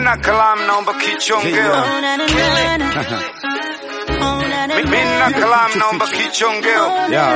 Mina kalam naomba kichongeo. Mina kalam naomba kichongeo.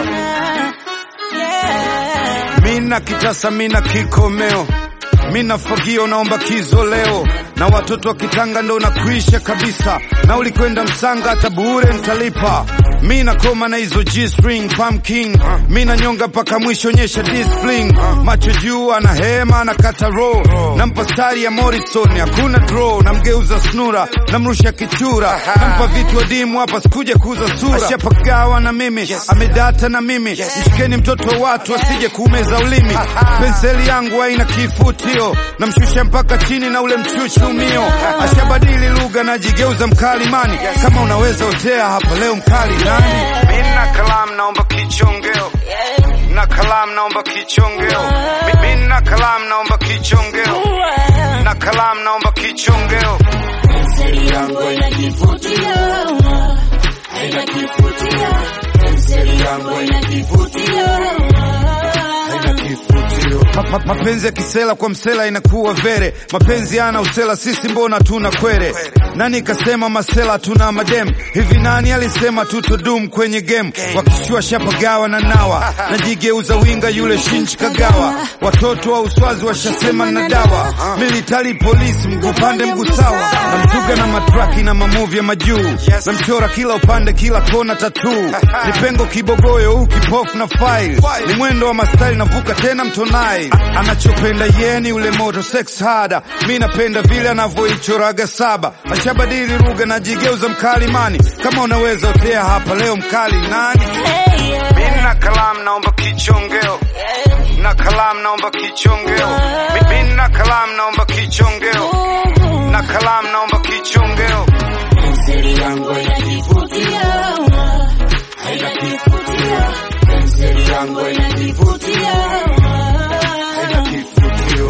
Mina kitasa mina kikomeo. Mina fagio naomba kizoleo. Na watoto wa kitanga ndo nakuisha kabisa. Na ulikwenda msanga hata bure nitalipa. Mina koma na hizo G-string pumpkin. Mina nyonga mpaka mwisho nyesha discipline. Macho juu ana hema anakata roll. Nampa stari ya Morrison hakuna draw. Namgeuza snura namrusha kichura. Nampa vitu adimu hapa sikuja kuuza sura. Ashapagawa na mimi amedata na mimi. Mshikeni mtoto wa watu asije kuumeza ulimi. Penseli yangu haina kifutio. Namshusha mpaka chini na ule mchuchi umio. Ashabadili lugha najigeuza mkalimani. Kama unaweza otea hapa leo mkali nani? Mina kalam naomba kichongeo. Na kalam naomba kichongeo. Mimi na kalam naomba kichongeo. Na kalam naomba kichongeo. Penseli yangu haina kifutio, haina kifutio. Penseli yangu haina kifutio, haina kifutio. Ma- ma- mapenzi ya kisela kwa msela inakuwa vere, mapenzi yana usela, sisi mbona tuna kwere? Nani kasema masela tuna madem? Hivi nani alisema tutodum kwenye game? Wakishua shapagawa na nawa, najigeuza winga yule shinchi kagawa. Watoto wa uswazi washasema na dawa, militari polisi, mguu pande mguu sawa, namtuga na matraki na mamuvi ya majuu, namchora kila upande kila kona tatuu, ni pengo kibogoyo huu kipofu na file, ni mwendo wa mastari navuka tena mtonai, anachopenda yeni ule moto sex harder, mi napenda vile anavyoichoraga saba, ashabadili lugha najigeuza mkalimani, kama unaweza otea hapa leo mkali nani? Hey, yeah. Mimi na kalam naomba kichongeo, na kalam naomba kichongeo, mimi na kalam naomba kichongeo, na kalam naomba kichongeo. Penseli yangu haina kifutio, haina kifutio. Penseli yangu haina kifutio, haina kifutio.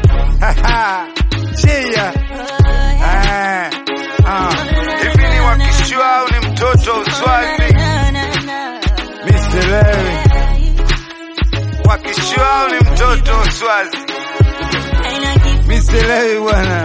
Chia. Eh, ah. Hivi ni wakishua au ni mtoto wa uswazi? Mr. Larry. Wakishua au ni mtoto wa uswazi? Mr. Larry bwana.